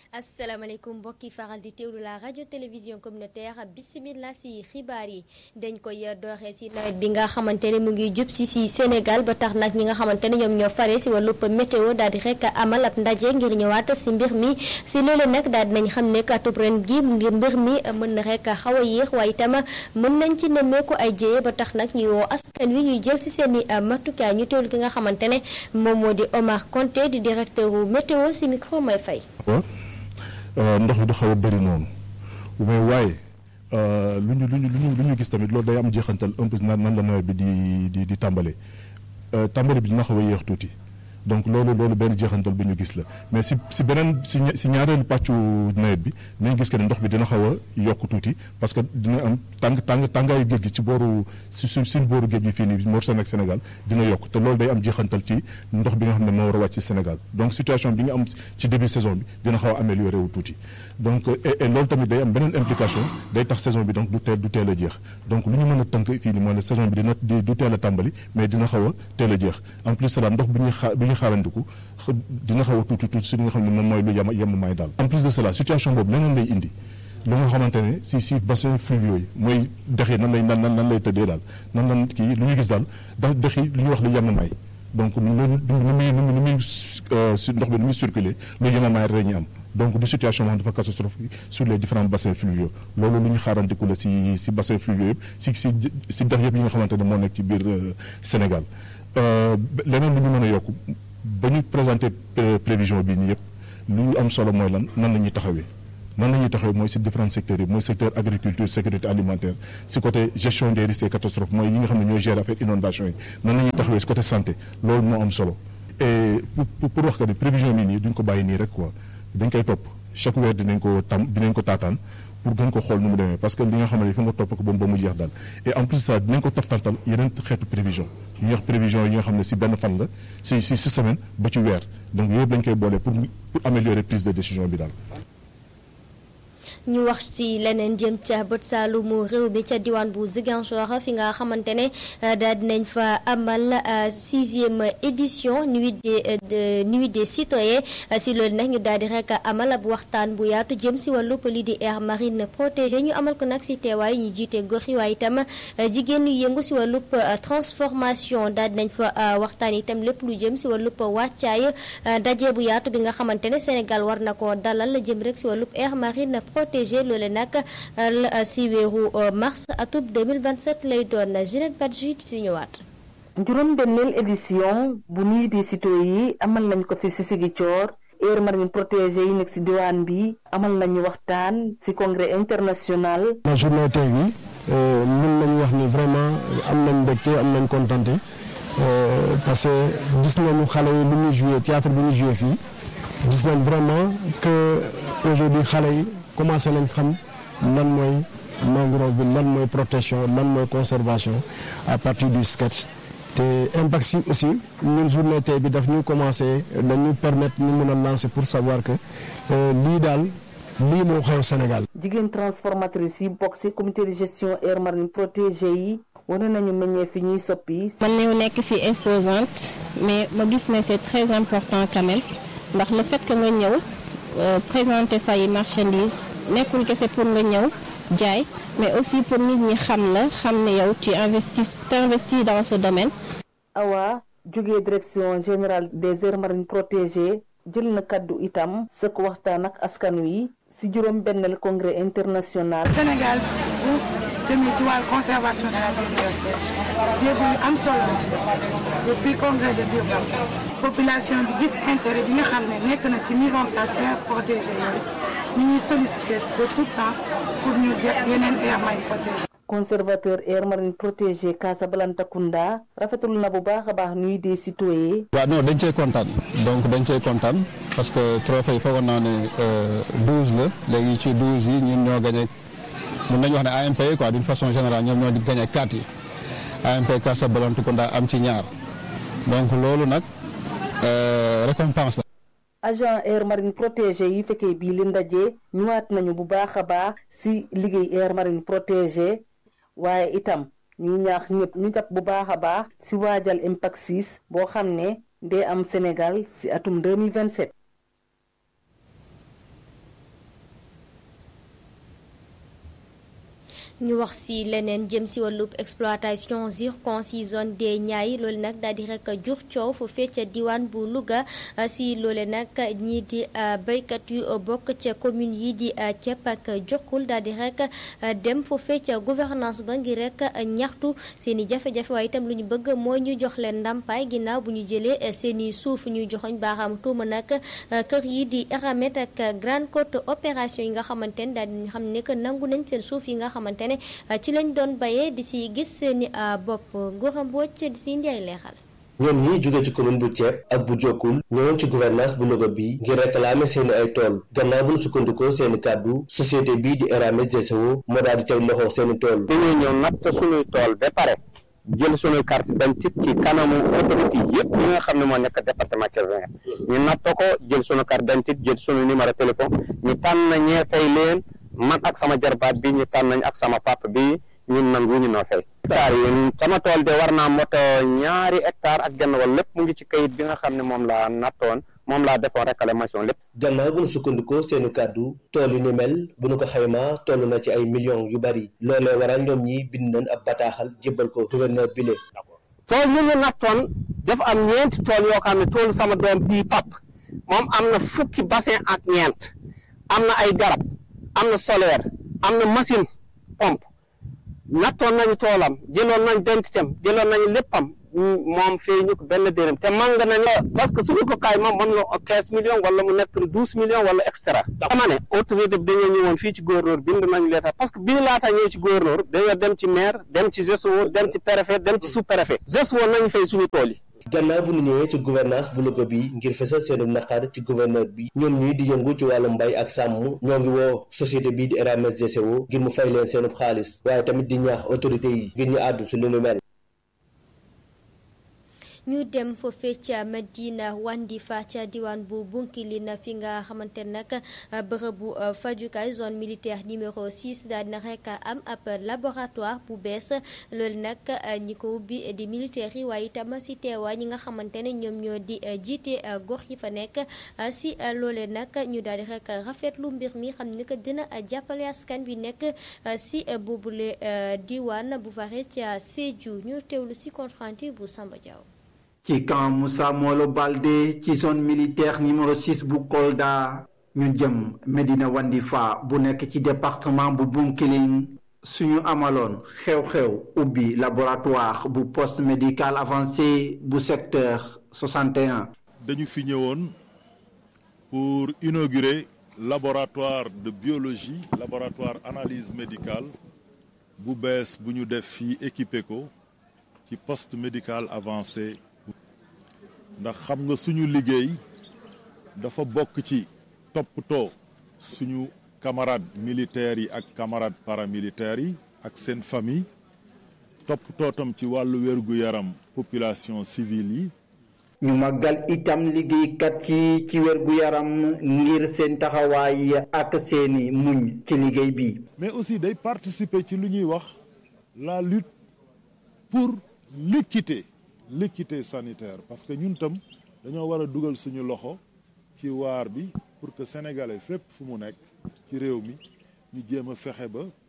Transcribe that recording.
asalaamaaleykum mbokki faral di teewlu la rajo télévision communautaire bisimilah si xibaar yi dañ koy dooree si nawet bi nga xamante ne mu ngi jub si si Sénégal ba tax nag ñi nga xamante ne ñoom ñoo fare si wàllub météo daal di rek amal ab ndaje ngir ñëwaat si mbir mi si loolu nag daal dinañ xam ne atub ren gi ngir mbir mi mën na rek xaw a yéex waaye itam mën nañ ci nemmeeku ay jéye ba tax nag ñuy woo askan wi ñu jël si seen i matukaay ñu teewlu ki nga xamante ne moom moo di Omar Konté di directeur météo si micro may fay. ndox mi du xaw a bëri noonu mais waaye lu ñu lu ñu lu ñu lu ñu gis tamit loolu day am jeexantal un peu nan nan la nawet bi di di di tàmbale tàmbale bi dina xaw a yéex tuuti donc loolu loolu benn jeexantal bu ñu gis la mais si si beneen si si ñaareelu pàccu nawet bi dinañ gis que ne ndox bi dina xaw a yokk tuuti parce que dina am tàng tàng tàngaayu géej gi ci booru si suñ suñ booru géej gi fii nii Mauritanie ak Sénégal dina yokk te loolu day am jeexantal ci ndox bi nga xam ne moo war a wàcc ci Sénégal donc situation bi nga am ci début saison bi dina xaw a amélioré wu tuuti donc et et loolu tamit day am beneen implication day tax saison bi donc du teel du teel a jeex donc lu ñu mën a tënk fii nii mooy ne saison bi dina du teel a tàmbali mais dina xaw a teel a jeex en plus cela ndox bi ñuy xa bi ñuy xaarandiku dina xaw a tuuti tuuti si li nga xam ne moom mooy lu yem yemamaay daal en plus de cela situation boobu leneen lay indi lu nga xamante ne si si bassin fluviaux yi mooy dex yi nan lay nan nan lay tëddee daal nan lan kii lu ñu gis daal da dex yi lu ñuy wax lu yemamaay donc lu nu muy nu muy ndox bi nu muy circuler lu yemamaay rek ñu am donc du situation boo xam dafa catastrophique sur les différents bassins fluviaux loolu lu ñu xaarandiku la si si bassin fluviaux yëpp si si si dex yëpp yi nga xamante ne moo nekk ci biir Sénégal leneen lu ñu mën a yokk ba ñu présenté prévision bi nii yëpp lu am solo mooy lan nan la ñuy taxawee nan la ñuy taxawee mooy si différents secteurs yi mooy secteur agriculture sécurité alimentaire si côté gestion des risques et catastrophes mooy yi nga xam ne ñooy gérer affaire inondation yi nan la ñuy taxawee si côté santé loolu moo am solo et pour pour wax que ni prévision bi nii duñ ko bàyyi nii rek quoi dañ koy topp chaque weer dinañ ko tam dinañ ko taataan pour gën ko xool nu mu demee parce que li nga xam ne fa nga topp ko ba ba mu jeex daal et en plus ça dinañ ko toftantal yeneen xeetu prévision yi wax prévision yi nga xam ne si benn fan la si si si semaine ba ci weer donc yëpp dañ koy boole pour pour améliorer prise de décision bi daal. ñu wax ci leneen jëm ca bët saalumu réew mi ca diwaan bu Ziguinchor fi nga xamante ne daal dinañ fa amal sixième édition nuit des nuit des citoyens si loolu nag ñu daal di rek amal ab waxtaan bu yaatu jëm si wàllu lii di aire marine protégée ñu amal ko nag si teewaay ñu jiite gox yi waaye itam jigéen ñu yëngu si wàllu transformation daal dinañ fa waxtaan itam lépp lu jëm si wàllu wàccaay daje bu yaatu bi nga xamante ne Sénégal war na ko dalal jëm rek si wàllu aire marine protégée loole nag si weeru mars atub 2027 lay doon Ginette Badji ci ñëwaat. juróom benneel édition bu nuit des citoyens yi amal nañ ko fi si Ziguinchor aire marine protégée yi nekk si diwaan bi amal nañu waxtaan si congrès international. la journée tey bi mën nañu wax ni vraiment am nañ mbégte am nañ kontante parce que gis nañu xale yi lu ñuy joué théâtre bi ñu joué fii gis nañ vraiment que aujourd'hui xale yi. commencé nañ xam lan mooy mangrove bi lan mooy protection lan mooy conservation à partir du sketch te impact si aussi ñun journée tey bi daf ñu commencé dañu permettre ñu mën a lancer pour savoir que lii daal lii moo xew Sénégal. jigéen transformatrice yi bokk ci comité de gestion aire marine protégée yi wane nañu meññee fi ñuy soppi. man ñëw nekk fi exposante mais ma gis ne c'est très important quand même ndax le fait que nga ñëw. Euh, présenter say marchandises nekkul kese pour nga ñëw jaay mais aussi pour nit ñi xam la xam ne yow tu investis t'investis dans ce domaine. Awa jógee direction générale des aires marines protégées jël na kaddu itam sëkk waxtaan ak askan wi ci juróom benneel congrès international. Sénégal bu jëmee ci wàllu conservation de la biodiversité jéego yu am solo la ci def depuis congrès de Durban population bi gis intérêt bi nga xam ne nekk na ci mise en place aire protégée yooyu ñu ñuy solliciter de tout temps pour ñu def yeneen aire marine protégée. conservateur aire marine protégée Casablanca Kounda rafetul na bu baax a baax nuy des citoyens. waaw non dañ cee kontaan donc dañ cee kontaan parce que trophée yi foogoon naa ne douze la léegi ci douze yi ñun ñoo gagné mun nañu wax ne AMP yi quoi d'une façon générale ñoom ñoo di gagné quatre yi AMP Casablanca Kounda am ci ñaar donc loolu nag récompense la. agent aire marine protégée yi fekkee bii li ndaje ñëwaat nañu bu baax a baax ci liggéey aire marine protégée waaye itam ñu ñaax ñëpp ñu jàpp bu baax a baax ci waajal impact 6 boo xam ne day am Sénégal ci atum 2027 ñu wax si leneen jëm si wàllub exploitation zircon si zone des Niayes loolu nag daal di rek jur coow fu fecc diwaan bu Louga si loole nag ñii di béykat yu bokk ca commune yi di Thiep ak Jokkul daal di rek dem fu fecc gouvernance ba ngir rek ñaxtu seen i jafe-jafe waaye itam lu ñu bëgg mooy ñu jox leen ndàmpaay ginnaaw bu ñu jëlee seen i suuf ñuy joxoñ baaxaam tuuma nag kër yi di Eramet ak Grande Côte opération yi nga xamante ne daal di xam ne que nangu nañ seen suuf yi nga xamante ne ci lañ doon bayee di si gis seeni bopp Gora Mbodj di si indi ay leexal ñoom ñi jóge ci commune bu Thiep ak bu Jokkul ñëwoon ci gouvernance bu Louga bi ngir réclamer seeni ay tool gannaaw bu ñu sukkandikoo seeni kàddu société bii di Eramet GCO moo daal di teg loxo seeni tool dañuy ñëw natt suñuy tool ba pare jël suñuy carte d'identité ci kanamu autorité yëpp yi nga xam ne moo nekk département Kébémer ñu natt ko jël suñu carte d'identité jël suñu numéro téléphone ñu tànn ñee fay leen man ak sama jarbaat bi ñu tànn nañ ak sama papa bi ñun nangu ñu noo fay hectare yi sama tool de war naa moto ñaari hectare ak genn wala lépp mu ngi ci kayit bi nga xam ne moom laa nattoon moom laa defoon réclamation lépp gannaaw bu ñu sukkandikoo seeni kàddu tool yi ni mel bu ñu ko xaymaa toll na ci ay millions yu bari loolee waral ñoom ñi bind nañ ab bataaxal jébbal ko gouverneur bile tool yi ñu nattoon dafa am ñeenti tool yoo xam ne toolu sama doom bii pap moom am na fukki bassin ak ñeent am na ay garab am na solaire am na machine pompe nattoon nañu toolam jëloon nañ dentitem jëloon nañu léppam moom fii ñu ko benn dërëm te màng nañ la parce que suñu ko kaay moom mën na quinze millions wala mu nekk douze millions wala extra dama ne autorité bi dañoo ñëwoon fii ci gouverneur bind nañu leetar parce que bi ñu laata ñëw ci gouverneur dañoo dem ci maire dem ci GCO dem ci préfet dem ci sous préfet GCO nañu fay suñu tool yi gannaaw bu ñu ñëwee ci gouvernance bu Louga bi ngir fesal seenu naqar ci gouverneur bi ñoom ñuy di yëngu ci wàllu mbay ak sàmm ñoo ngi woo société bii di Eramet GCO ngir mu fay leen seenub xaalis waaye tamit di ñaax autorité yi ngir ñu àddu si lu nu mel ñu dem foofee ca Medina Wandifa ca diwaan bu Bunkilina fi nga xamante nag bërëbu fajukaay zone militaire numéro 6 daal dina rek am ab laboratoire bu bees loolu nag ñi ko ubbi di militaire yi waaye itam si teewaa ñi nga xamante ne ñoom ñoo di jiite gox yi fa nekk si loolee nag ñu daal di rek rafetlu mbir mi xam ni que dina jàppale askan bi nekk si boobule diwaan bu fare ca Sédhiou ñu teewlu si compte rendu bu Samba Diaw ci camp Moussa Molo Baldé ci zone militaire numéro 6 bu Kolda ñu jëm Medina Wandifa bu nekk ci département bu Bunkiling suñu amaloon xew-xew ubbi laboratoire bu poste médical avancé bu secteur 61. dañu fi ñëwoon pour inaugurer laboratoire de biologie laboratoire analyse médicale bu bees bu ñu def fii équipé ko ci poste médical avancé. ndax xam nga suñu liggéey dafa bokk ci toppatoo suñu camarades militaires yi ak camarades paramilitaires yi ak seen famille toppatoo tam ci wàllu wér-gu-yaram population civile yi ñu màggal itam liggéeykat yi ci wér-gu-yaram ngir seen taxawaay ak seeni muñ ci liggéey bi mais aussi day participer ci lu ñuy wax la lutte pour l'équité l'équité sanitaire parce que ñun tam dañoo war a dugal suñu loxo ci waar bi pour que sénégalais fépp fu mu nekk ci réew mi ñu jéem a fexe ba